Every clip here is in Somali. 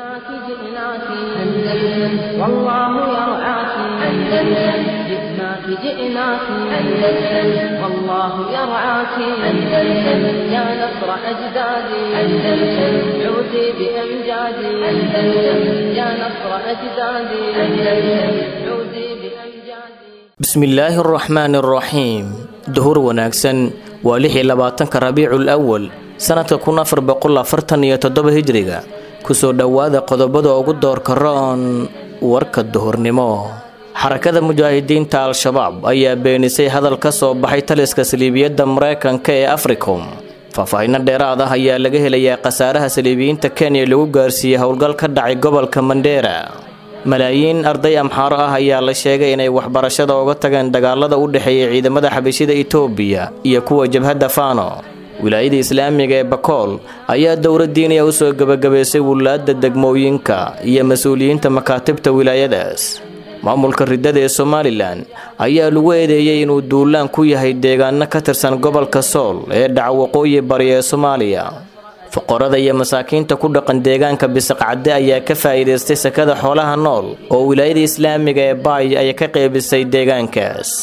جئناك جئناك أندلس والله يرعاك أندلس جئناك جئناك أندلس والله يرعاك أندلس يا نصر أجدادي أندلس عودي بأمجادي أندلس يا نصر أجدادي أندلس عودي بأمجادي bismillaahi araxmaani araxiim duhur wanaagsan waa lix iyo labaatanka rabiicul awal sanadka kun afar boqol afartan iyo toddoba hijriga kusoo dhowaada qodobada ugu doorka roon warka duhurnimo xarakada mujaahidiinta al-shabaab ayaa beenisay hadal ka soo baxay taliska saliibiyadda mareykanka ee africom faahfaahinno dheeraad ah ayaa laga helayaa khasaaraha saliibiyiinta kenya lagu gaarsiiyey howlgal ka dhacay gobolka mandheera malaayiin arday amxaaro ah ayaa la sheegay inay waxbarashada uga tageen dagaalada u dhexeeya ciidamada xabashida itoobiya iyo kuwa jabhadda faano wilaayada islaamiga ee bakool ayaa dowladdiiniya u soo gebagabaysay wulaadda degmooyinka iyo mas-uuliyiinta makaatibta wilaayadaas maamulka riddada ee somalilan ayaa lagu eedeeyey inuu duulaan ku yahay deegaano ka tirsan gobolka sool ee dhaca waqooyi bari ee soomaaliya fuqarada iyo masaakiinta ku dhaqan deegaanka bisaqcadde ayaa ka faa'iidaystay sakada xoolaha nool oo wilaayada islaamiga ee baay ay ka qeybisay deegaankaas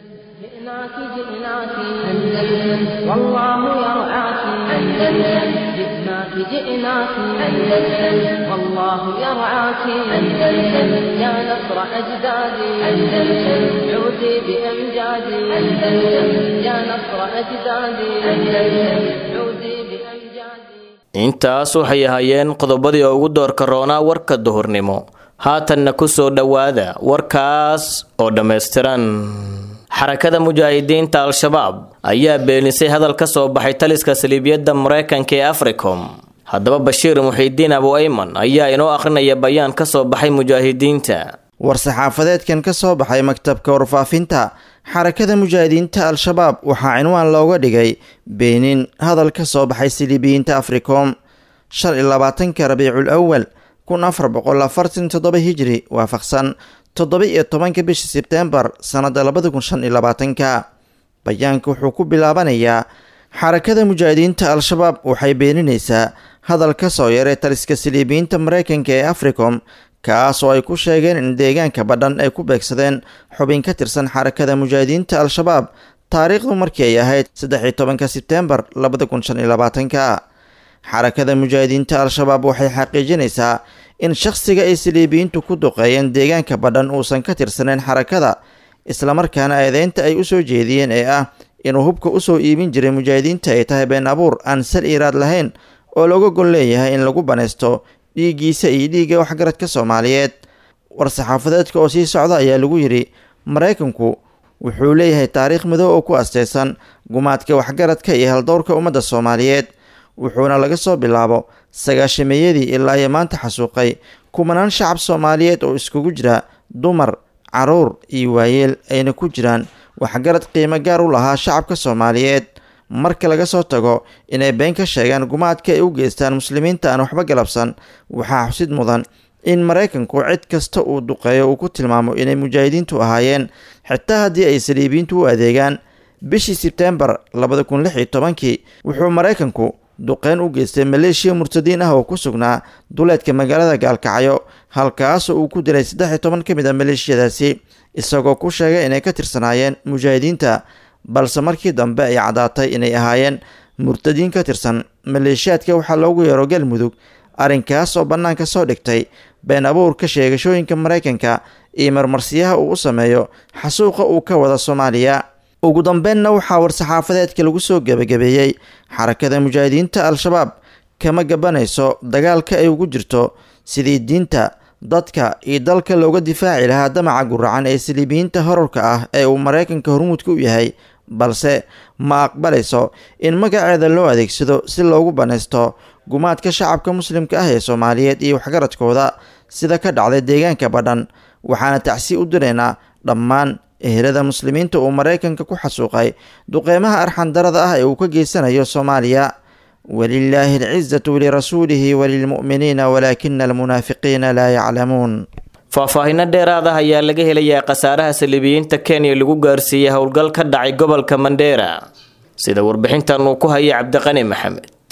جئناك جئناك أندلس والله يرعاك أندلس جئناك جئناك أندلس والله يرعاك أندلس يا نصر أجدادي أندلس عودي بأمجادي أندلس يا نصر أجدادي أندلس عودي بأمجادي intaas waxay ahaayeen qodobadii ugu doorka roonaa warka duhurnimo haatanna ku soo dhowaada warkaas oo dhammaystiran xarakada mujaahidiinta al-shabaab ayaa beenisay hadal ka soo baxay taliska saliibiyadda mareykanka ee africom haddaba bashiir muxiidiin abu ayman ayaa inoo akhrinaya bayaan ka soo baxay mujaahidiinta war-saxaafadeedkan ka soo baxay maktabka warfaafinta xarakada mujaahidiinta al-shabaab waxaa cinwaan looga dhigay beenin hadal ka soo baxay siliibiyiinta africom shan iyo labaatanka rabiicul awal kun afar boqol afartan toddoba hijri waafaqsan toddoba iyo tobanka bisha sebteembar sannada labada kun shan iyo labaatanka bayaanka wuxuu ku bilaabanayaa xarakada mujaahidiinta al-shabaab waxay beeninaysaa hadal ka soo yaray taliska siliibiyiinta mareykanka ee africom kaas oo ay ku sheegeen in deegaanka badhan ay ku beegsadeen xubin ka tirsan xarakada mujaahidiinta al-shabaab taariikhdu markii ay ahayd saddex iyo tobanka sebteembar labada kun shan iyo labaatanka xarakada mujaahidiinta al-shabaab waxay xaqiijinaysaa in shakhsiga ay saliibiyiintu ku duqeeyeen deegaanka badhan uusan ka tirsaneyn xarakada islamarkaana eedeynta ay usoo jeediyeen ee ah inuu hubka usoo iibin jiray mujaahidiinta ay tahay been abuur aan sal iiraad lahayn oo looga gol leeyahay in lagu banaysto dhiiggiisa iyo dhiigga waxgaradka soomaaliyeed war-saxaafadeedka oo sii socda ayaa lagu yidhi maraykanku wuxuu leeyahay taariikh midow oo ku asteysan gumaadka waxgaradka iyo haldowrka ummadda soomaaliyeed wuxuuna laga soo bilaabo sagaashameeyadii ilaa iyo maanta xasuuqay kumanaan shacab soomaaliyeed oo iskugu jira dumar caruur iyo waayeel ayna ku jiraan waxgarad qiimo gaar u lahaa shacabka soomaaliyeed marka laga soo tago inay been ka sheegaan gumaadka ay u geystaan muslimiinta aan waxba galabsan waxaa xusid mudan in maraykanku cid kasta uu duqeeyo uu ku tilmaamo inay mujaahidiintu ahaayeen xitaa haddii ay saliibiyiintu u adeegaan bishii sebteembar labada kun lix iyo tobankii wuxuu maraykanku duqeyn u geystay maleeshiya murtadiin ah oo ku sugnaa duleedka magaalada gaalkacyo halkaasoo uu ku dilay saddex iyo toban ka mid a maleeshiyadaasi isagoo ku sheegay inay ka tirsanaayeen mujaahidiinta balse markii dambe ay caddaatay inay ahaayeen murtadiin ka tirsan maleeshiyaadka waxaa loogu yeero galmudug arrinkaas oo bannaanka soo dhigtay been abuurka sheegashooyinka maraykanka iyo marmarsiyaha uu u sameeyo xasuuqa uu ka wada soomaaliya ugu dambeynna waxaa war-saxaafadeedka lagu soo gebagabeeyey xarakada mujaahidiinta al-shabaab kama gabanayso dagaalka ay ugu jirto sidii diinta dadka iyo dalka looga difaaci lahaa damaca guracan ee saliibiyiinta horarka ah ee uu maraykanka hormuudka u yahay balse ma aqbalayso in magaceeda loo adeegsado si loogu banaysto gumaadka shacabka muslimka ah ee soomaaliyeed iyo waxgaradkooda sida ka dhacday deegaanka badhan waxaana tacsi u diraynaa dhammaan ehelada muslimiinta uu maraykanka ku xasuuqay duqeymaha arxandarada ah ee uu ka geysanayo soomaaliya walilaahi alcizatu lirasuulihi walilmu'miniina walaakina almunaafiqiina laa yaclamuun faahfaahinno dheeraad ah ayaa laga helayaa khasaaraha saliibiyiinta kenya lagu gaarsiiyey howlgal ka dhacay gobolka mandheera sida warbixintan uu ku hayay cabdiqani maxamed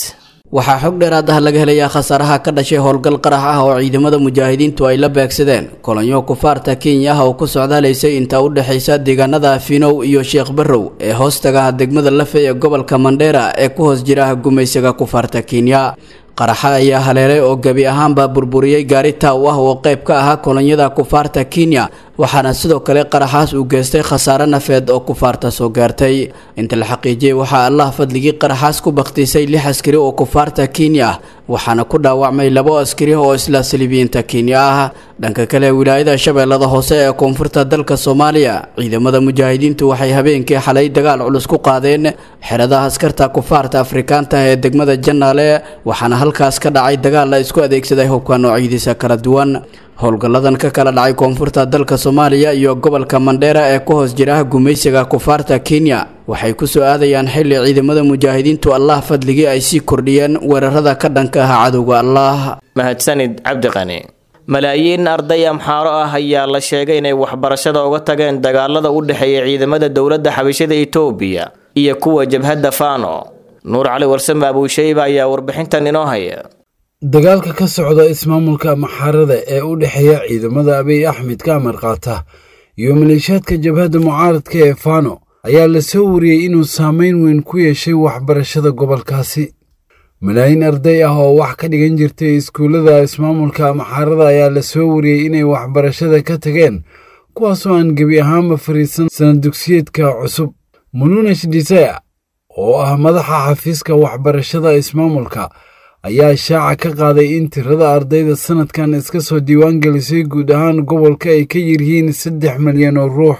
waxaa xog dheeraad ah laga helayaa khasaaraha ka dhashay howlgal qarax ah oo ciidamada mujaahidiintu ay la beegsadeen kolonyo kufaarta kenya ah oo ku socdaalaysay intaa u dhexaysa deegaanada afinow iyo sheekh barrow ee hoostaga degmada lafe ee gobolka mandheera ee ku hoos jira gumaysiga kufaarta kenya qaraxa ayaa haleelay oo gebi ahaanba burburiyey gaari taaw ah oo qayb ka ahaa kolonyada kufaarta kenya waxaana sidoo kale qaraxaas uu geystay khasaare nafeed oo kufaarta soo gaartay inta la xaqiijiyey waxaa allah fadligii qaraxaas ku bakhtiisay lix askari oo kufaarta kenya ah waxaana ku dhaawacmay labo askari oo isla saliibiyiinta kenya ah dhanka kale wilaayada shabeellada hoose ee koonfurta dalka soomaaliya ciidamada mujaahidiintu waxay habeenkii xalay dagaal culus ku qaadeen xeradaha askarta kufaarta afrikaanta ee degmada jannaale waxaana halkaas ka dhacay dagaal la isku adeegsaday hubka noocyadiisa kala duwan howlgalladan ka kala dhacay koonfurta dalka soomaaliya iyo gobolka mandheera ee ku hoos jira gumaysiga kufaarta kenya waxay ku soo aadayaan xilli ciidamada mujaahidiintu allah fadligii ay sii kordhiyeen weerarada ka dhanka ah cadowga allah mahadsanid cabdiqani malaayiin arday amxaaro ah ayaa la sheegay inay waxbarashada uga tageen dagaalada u dhexeeya ciidamada dowladda xabashada itoobiya iyo kuwa jabhadda faano nuur cali warsame abuushayba ayaa warbixintan inoo haya dagaalka ka socda ismaamulka maxaarada ee u dhexeeya ciidamada abiy axmed ka amar qaata iyo maleeshiyaadka jabhadda mucaaradka ee faano ayaa la soo wariyey inuu saameyn weyn ku yeeshay waxbarashada gobolkaasi malaayiin arday ah oo wax ka dhigan jirtay iskuullada ismaamulka maxaarada ayaa la soo wariyey inay waxbarashada ka tageen kuwaasoo aan gebi ahaanba fariisan sanad dugsiyeedka cusub mununesh disaya oo ah madaxa xafiiska waxbarashada ismaamulka ayaa shaaca ka qaaday in tirada ardayda sanadkan iska soo diiwaangelisay guud ahaan gobolka ay ka yiryihiin saddex milyan oo ruux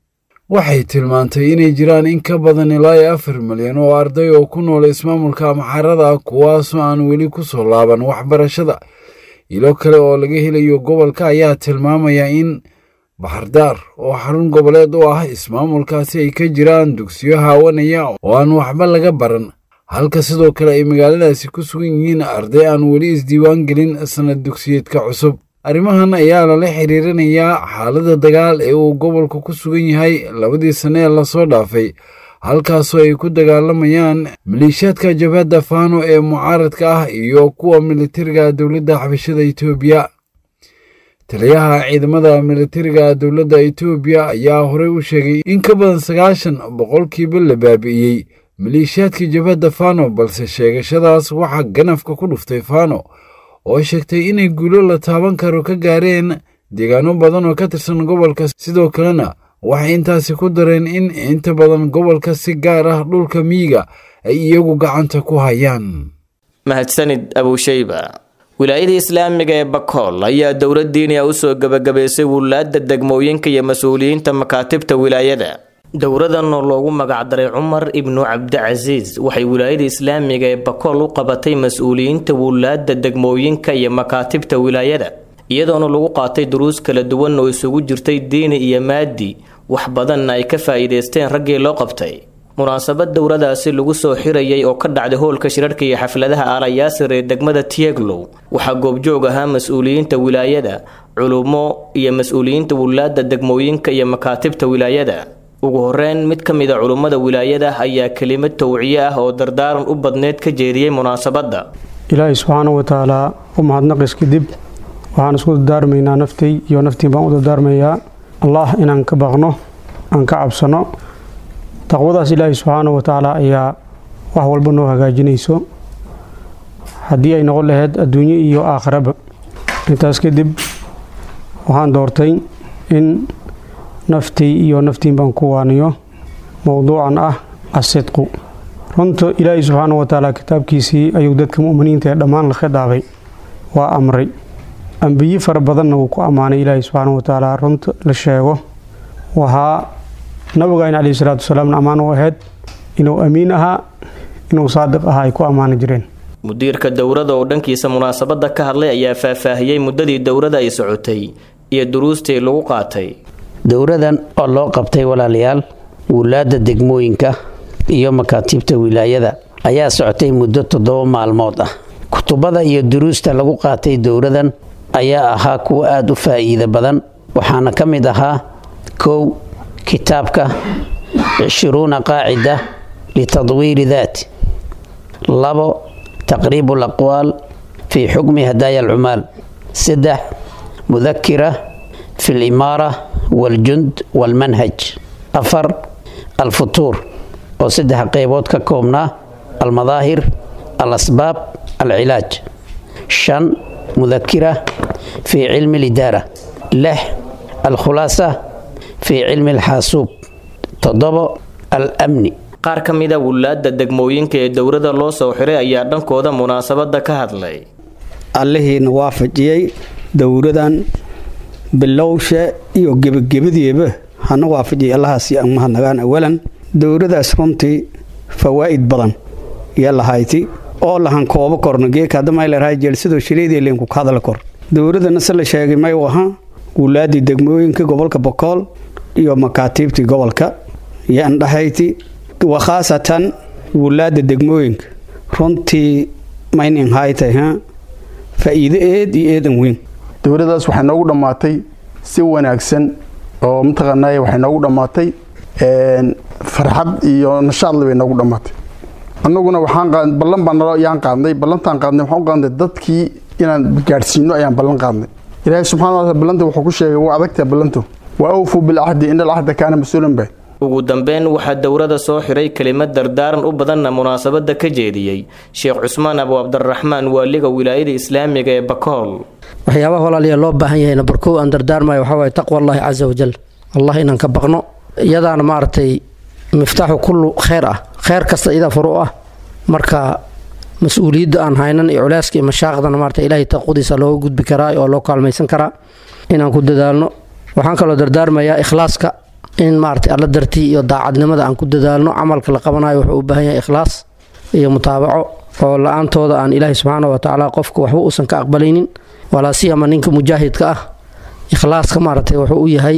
waxay tilmaantay inay jiraan in ka badan ilaa iyo afar milyan oo arday oo ku nool ismaamulka maxarada kuwaasoo aan weli ku soo laaban waxbarashada ilo kale oo laga helayo gobolka ayaa tilmaamaya in baxardaar oo xarun goboleed u ah ismaamulkaasi ay ka jiraan dugsiyo haawanaya oo aan waxba laga baran halka sidoo kale ay magaaladaasi ku sugan yihiin arday aan weli isdiiwaan gelin sannad dugsiyeedka cusub arrimahan ayaa lala xiriirinayaa xaaladda dagaal ee uu gobolku ku sugan yahay labadii sanne ee lasoo dhaafay halkaasoo ay ku dagaalamayaan maleeshiyaadka jabhadda faano ee mucaaradka ah iyo kuwa militariga dowladda xabashada etoobiya taliyaha ciidamada militariga dowladda etoobiya ayaa horey u sheegay in ka badan sagaashan boqolkiiba la baabi'iyey maleeshiyaadkii jabhadda fano balse sheegashadaas waxaa ganafka ku dhuftay fano oo sheegtay inay guulo la taaban karo ka gaareen deegaano badan oo ka tirsan gobolka sidoo kalena waxay intaasi ku dareen in inta badan gobolka si gaar ah dhulka miyiga ay iyagu gacanta ku hayaan mahadsanid abuushayba wilaayada islaamiga ee bakool ayaa dowlad diiniya usoo gebagabaysay wulaadda degmooyinka iyo mas-uuliyiinta makaatibta wilaayada dowradan oo loogu magacdaray cumar ibnu cabdicasiis waxay wilaayada islaamiga ee bakool u qabatay mas-uuliyiinta wulaadda degmooyinka iyo makaatibta wilaayada iyadoona lagu qaatay duruus kala duwan oo isugu jirtay diini iyo maadi wax badanna ay ka faa'iidaysteen raggii loo qabtay munaasabad dowradaasi lagu soo xirayay oo ka dhacday hoolka shirarka iyo xafladaha aalayaasir ee degmada tieglow waxaa goobjoog ahaa mas-uuliyiinta wilaayada culummo iyo mas-uuliyiinta wulaadda degmooyinka iyo makaatibta wilaayada ugu horeyn mid ka mid a culummada wilaayada ayaa kelimad towciye ah oo dardaaran u badneyd ka jeediyey munaasabadda ilaahay subxaanahu watacaalaa u mahadnaqis kadib waxaan isku dardaarmaynaa naftay iyo naftiin baan u dardaarmayaa allah inaan ka baqno aan ka cabsano taqwadaas ilaahay subxaanahu watacaala ayaa wax walba noo hagaajinayso haddii ay noqon lahayd adduunyo iyo aakhiraba intaas kadib waxaan doortay in naftii iyo naftiin baan ku waaniyo mowduucan ah asidqu runta ilaahay subxaanahu watacaala kitaabkiisii ayuu dadka mu'miniinta ee dhammaan la khidaabay waa amray ambiye fara badanna wuu ku ammaanay ilaahay subxaanahu watacaala runta la sheego waxaa nabigayn caleyhi salaatu wasalaamna ammaan u ahayd inuu amiin ahaa inuu saadiq ahaa ay ku ammaani jireen mudiirka dowrada oo dhankiisa munaasabadda ka hadlay ayaa faahfaahiyey muddadii dowrada ay socotay iyo duruustii lagu qaatay dowradan oo loo qabtay walaalayaal wulaadda degmooyinka iyo makaatiibta wilaayada ayaa socotay muddo toddoba maalmood ah kutubada iyo duruusta lagu qaatay dowradan ayaa ahaa kuwa aada u faa'iida badan waxaana ka mid ahaa kow kitaabka cishruuna qaacida litadwiiri daat labo taqriibu alaqwaal fii xukmi hadaaya alcumaal saddex mudakira fi alimaara waاljund wاlmanhaj afar alfutuur oo saddex qeybood ka koobnaa almadaahir alasbaab alcilaaj shan mudakira fii cilmi alidaara lix alkhulaasa fii cilmi alxaasuub toddobo alamni qaar ka mida wulaadda degmooyinka ee dowladda loo soo xiray ayaa dhankooda munaasabadda ka hadlay allihiina waafajiyey dowladan bilowshe iyo gebagabadiiba hana waafajiyay allahaasi aan mahadnagaan awalan dowladaas runtii fawaa'id badan iyo lahayti oo lahan koobo korno geeka haddamayleerahay jeelsadoo shileedii leenku ka hadla kor dowladana se la sheegay may u ahaa wulaaddii degmooyinka gobolka bokool iyo makaatiibtii gobolka iyo andhahayti wa khaasatan wulaadda degmooyinka runtii maynin haytay ha faa'iido eed iyo eedan weyn dowladdaas waxay noogu dhammaatay si wanaagsan oo mataqaanaaye waxay noogu dhammaatay farxad iyo nashaadle bay noogu dhammaatay annaguna waxaan qaad ballan baa nalo yaan qaadnay ballantaan qaadnay waxaan u qaadnay dadkii inaan gaadhsiino ayaan ballan qaadnay ilaahay subxana wa taala ballanta wuxuu ku sheegay waa adagtaa ballantu wa awfuu bilcahdi ina alcahda kaana mas-uulan bay ugu dambeyn waxaa dowladda soo xiray kelimad dardaaran u badanna munaasabadda ka jeediyey sheekh cusmaan abu cabdiraxmaan waaliga wilaayada islaamiga ee bakool waxyaabaha walaaliya loo baahan yahay nambar kow aan dardaarmayo waxaa waye taqwa allaahi casa wajal allah inaan ka baqno iyadaana maaragtay miftaaxu kullu kheyr ah kheyr kasta iyadaa furu ah marka mas-uuliyadda aan haynan iyo culeyska iyo mashaaqdana maarata ilaahay taqwadiisa looga gudbi karaa oo loo kaalmaysan karaa inaan ku dadaalno waxaan kaloo dardaarmayaa ikhlaaska in maarata alla dartii iyo daacadnimada aan ku dadaalno camalka la qabanayo wuxuu u baahan yahay ikhlaas iyo mutaabaco oo la-aantooda aan ilaahay subxaana wa tacaala qofka waxba uusan ka aqbalaynin walaasiyama ninka mujaahidka ah ikhlaaska maaragtay wuxuu u yahay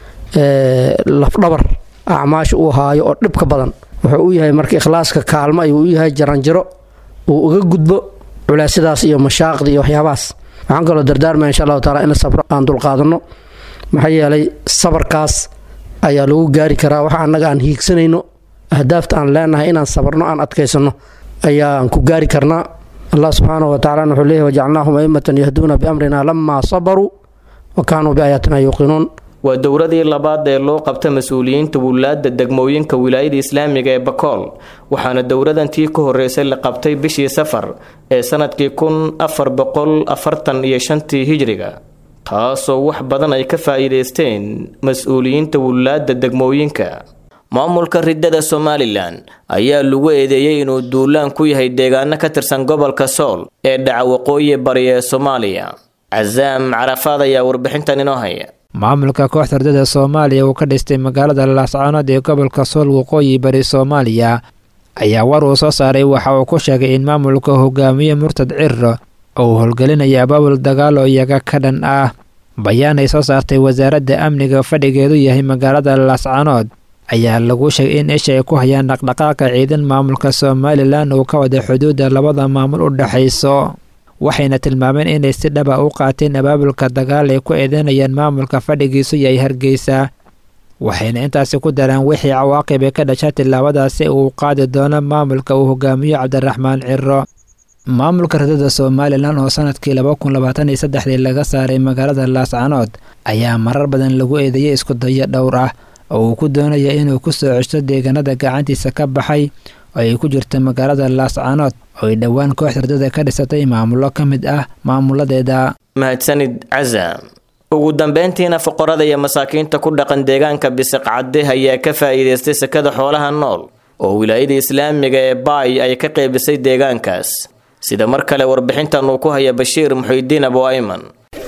lafdhabar acmaasha uu haayo oo dhibka badan wuxuu u yahay marka ikhlaaska kaalmo ayuu u yahay jaranjaro uu uga gudbo culeysyadaas iyo mashaaqda iyo waxyaabahaas waxaan kaloo dardaarmaya insha allahu taala in sabro aan dulqaadanno maxaa yeelay sabarkaas ayaa lagu gaari karaa waxa annaga aan hiigsanayno ahdaafta aan leenahay inaan sabarno aan adkaysanno ayaan ku gaari karnaa allah subxaanahu wa tacala wuxuu leeyahy wajacalnaahum aimatan yahduuna biamrina lamaa sabaruu wa kaanuu biaayaatina yuuqinuun waa dowladii labaad ee loo qabta mas-uuliyiinta wulaadda degmooyinka wilaayada islaamiga ee bakool waxaana dowladantii ka horeysay la qabtay bishii safar ee sanadkii kun afar boqol afartan iyo shantii hijriga taasoo wax badan ay ka faa'iidaysteen mas-uuliyiinta wulaadda degmooyinka maamulka ridada somalilan ayaa lagu eedeeyey inuu duulaan ku yahay deegaano ka tirsan gobolka sool ee dhaca waqooyi bari ee soomaaliya casaam carafaad ayaa warbixintan inoo haya maamulka kooxda ardada soomaaliya uu ka dhistay magaalada laascaanood ee gobolka sool waqooyi bari soomaaliya ayaa war uu soo saaray waxa uu ku sheegay in maamulka hogaamiye murtad cirro oo uu howlgelinaya abaabul dagaalo iyaga ka dhan ah bayaan ay soo saartay wasaaradda amniga fadhigeedu yahay magaalada laascaanood ayaa lagu sheegay in isha ay ku hayaan dhaqdhaqaaqa ciidan maamulka somalilan uu ka wada xuduudda labada maamul u dhexayso waxayna tilmaameen inay si dhaba u qaateen abaabulka dagaal ay ku eedeynayaan maamulka fadhigiisu yahay hargeysa waxayna intaasi ku daraan wixii cawaaqib ee ka dhasha tillaabadaasi uu qaadi doono maamulka uu hogaamiyo cabdiraxmaan ciro maamulka ridada somalilan oo sanadkii laba kun labaatan iyo saddexdii laga saaray magaalada laascanood ayaa marar badan lagu eedeeyay iskudayo dhowr ah oo uu ku doonaya inuu ku soo ceshto deegaanada gacantiisa ka baxay oo ay ku jirto magaalada laascanood oo ay dhowaan kooxda ridada ka dhisatay maamulo ka mid ah maamuladeeda mahadsanid casaam ugu dambeyntiina fuqarada iyo masaakiinta ku dhaqan deegaanka bisiqcade ayaa ka faa'iidaystay sekada xoolaha nool oo wilaayada islaamiga ee baay ay ka qeybisay deegaankaas sida mar kale warbixintan uu ku haya bashiir muxuudiin abu ayman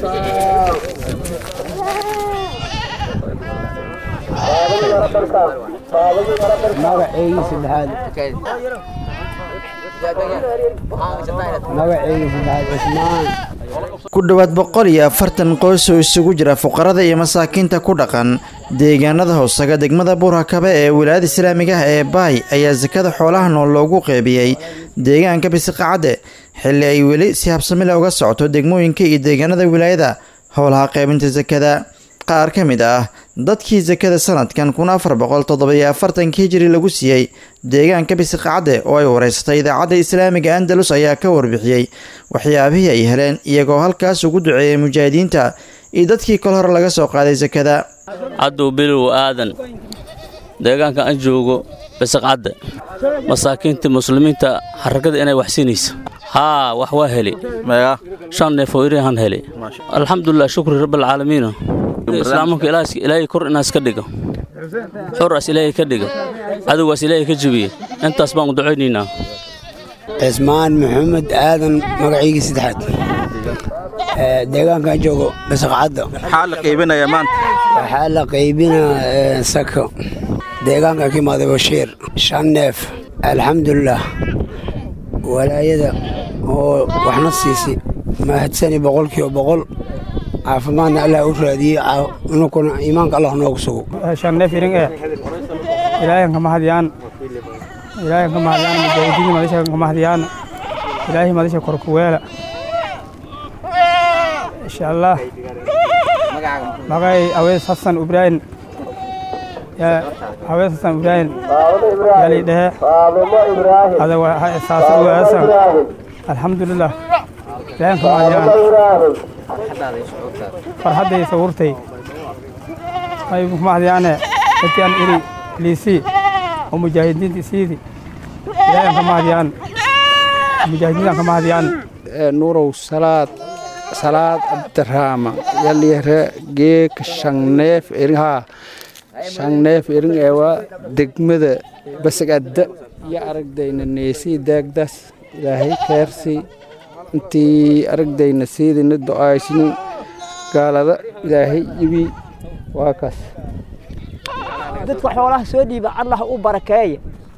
ku dhowaad boqol iyo afartan qoys oo isugu jira fuqarada iyo masaakiinta ku dhaqan deegaanada hoosaga degmada buurhakabe ee wilaayada islaamiga ah ee baay ayaa sakada xoolaha nool loogu qeybiyey deegaanka bisiqacadde xilli ay weli si habsamile uga socoto degmooyinka iyo deegaanada wilaayada howlaha qeybinta sakada qaar ka mid ah dadkii sakada sanadkan kun afar boqol toddobiyo afartanka hijiri lagu siiyey deegaanka bisiqacadde oo ay wareysatay idaacadda islaamiga andalus ayaa ka warbixiyey waxyaabihii ay heleen iyagoo halkaas ugu duceeyay mujaahidiinta iyo dadkii kol hore laga soo qaaday sakada cadow bilow aadan deegaanka aan joogo bisiqcadde masaakiinta muslimiinta xarakada inay wax siinaysa haa wax waa heli shan neef oo irihan heli alxamdulilah shukri rabbilcaalamiina islaamanka ilaahay kor inaas ka dhigo xoraas ilaahay ka dhiga cadowgaas ilaahay ka jebiye intaas baan u ducaynaynaa cismaan maxamed aadan magaciygii saddexaad deegaankan joogo basaqcadda maxaa la qaybinayaa maanta waxaa la qaybinaa sako deegaanka ka imaaday bashiir shan neef alxamdulilah walaayada oo waxna siisay mahadsani boqolkiiba boqol caafimaadna allah u raadiyey inukuna iimaanka allah noogu sugo shan neef irin ee ilaahay kama hadiyaan ilaahay kama hadiyaan mujaahidiin madasha kama hadiyaan ilaahay madasha korkuweela insha allah magay awees xasan ibraahim awees xasan ibraahim yali dhehe ada saasa ugaasan alxamdulilah ilaahay kama hadiyaan farxadday sawurtay ay kama hadiyaane dadkaan iri liisii oo mujaahidiinta isiidi ilaahay kama hadiyaan mujaahidiintan kama hadiyaan nuurow salaad salaad abdiraama yalyare geek shanneef erinhaa shanneef erin eewa degmada basagadda iyo aragdayna neesii daagdaas ilaahay keersii intii aragdayna siidina do'aysnin gaalada ilaahay ibi waa kaas dadka xoolaha soo dhiiba allah u barakeeya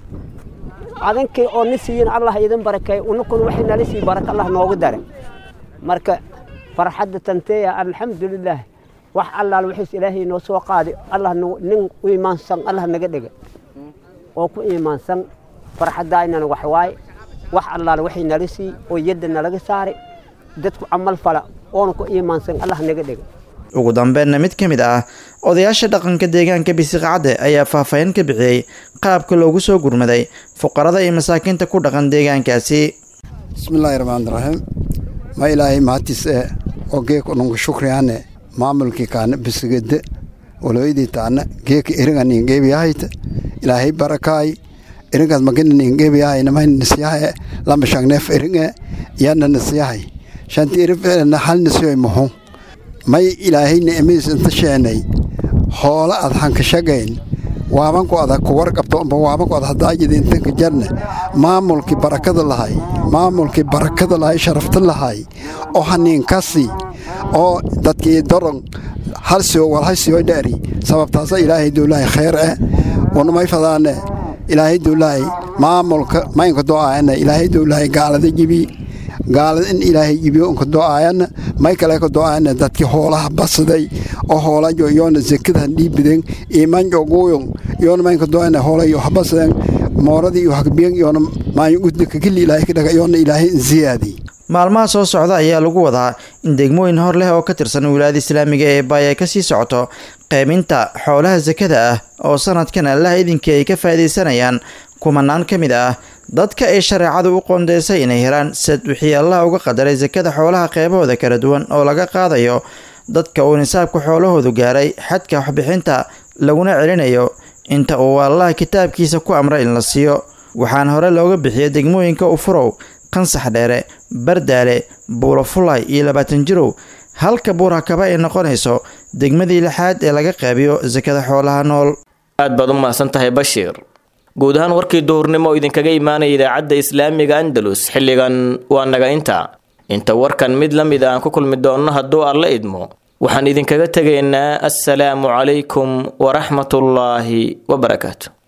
adankay oo ni siiyin allah idin barakeeya unakuna waxay nala sii baraka allah noogu dare marka farxadda tanteeya alxamdulilaah wax allaal wixiis ilaahay noo soo qaaday allah nin u imaansan allah naga dhega oo ku imaansan farxaddaynana wax waaye wax allaal waxay nala sii oo yadda nalaga saaray dadku camal fala oona ku iimaansan allah naga dhega ugu dambeenna mid ka mid ah odayaasha dhaqanka deegaanka bisiqacadde ayaa faahfaahin ka bixiyey qaabka loogu soo gurmaday fuqarada iyo masaakiinta ku dhaqan deegaankaasi bismillaahi raxmaani raxiim ma ilaahay mahadtiis ee oo geeka nungu shukriyaane maamulkii kaana bisigede waloydii taana geeka eringa ningeebiyahayta ilaahay barakaay eringaas magina ningeebiyahay namay nisiyahay lama shangneef eringe yana nisiyahay shanti erinfeelena hal nisiyoy muxu may ilaahay ni'madiis inta sheenay hoola ad hankashagayn waabanku ada ku warqabto amba waabanku ad hadaajida intanka jarne maamulkii barakada lahay maamulkii barakada lahay sharafta lahay oo haniinkasi oo dadkii doron halsiyo walhaysiyo dhaari sababtaasa ilaahay dowlahay khayr eh unamay fadaane ilaahay dowlahay maamulka maynka do'aayana ilaahay dowlahay gaalada jibi gaalada in ilaahay jibiyo unka do'aayana may kale ka do'aayana dadkii hoolaha basaday oo hoolajo yoona zekadan dhiibiden imanjo guuyon yoona maynka do'aayana hoolayo habasaden mooradii iyo hagbiyan yoona maayo udika kili ilaahay ka dhaga yoona ilaahay in ziyaadi maalmaha soo socda ayaa lagu wadaa in degmooyin hor leh oo ka tirsan wilaayada islaamiga ee baay ay kasii socoto qeyminta xoolaha sakada ah oo sanadkan allaha idinkii ay ka faa'iidaysanayaan kumanaan ka mid ah dadka ay shareecadu u qoondeysay inay helaan sad wixii allah uga qadaray sakada xoolaha qeybahooda kala duwan oo laga qaadayo dadka uu nisaabka xoolahoodu gaaray xadka waxbixinta laguna celinayo inta uu allah kitaabkiisa ku amray in la siiyo waxaana hore looga bixiya degmooyinka ufurow qansax dheere bardaale buulafulay iyo labaatan jirow halka buurhakaba ay noqonayso degmadii lixaad ee laga qeybiyo sakada xoolaha nool aad baad u mahadsan tahay bashiir guud ahaan warkii duhurnimo oo idinkaga imaanaya idaacadda islaamiga andalus xilligan waa naga inta inta warkan mid la mid aan ku kulmi doonno hadduu alla idmo waxaan idinkaga tegaynaa assalaamu calaykum waraxmatullaahi wabarakaatu